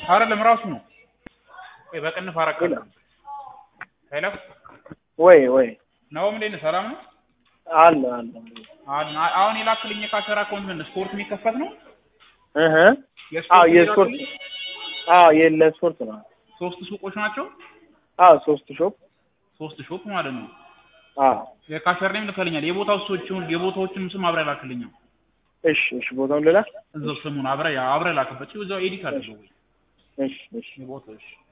አይደለም ራሱ ነው። ቆይ በቅንፍ አረካለሁ። ሄሎ ወይ ወይ ናኦም እንዴት ነህ? ሰላም ነው? አለ አለ አሁን አሁን የላክልኝ የካሸራ አካውንት ምን ስፖርት የሚከፈት ነው? እህ አዎ የስፖርት የስፖርት የላክልኝ? አዎ የለስፖርት ነው። ሶስት ሱቆች ናቸው። አዎ ሶስት ሾፕ ሶስት ሾፕ ማለት ነው። አዎ የካሸር ኔም ልከልኛል። የቦታው ሰዎችን የቦታዎችን ስም አብረህ ላክልኝ። እሺ እሺ ቦታውን ልላ እዛው ስሙን አብረህ አብረህ ላክበት። እዛው ኤዲት አድርገው ወይ እሺ እሺ የቦታው እሺ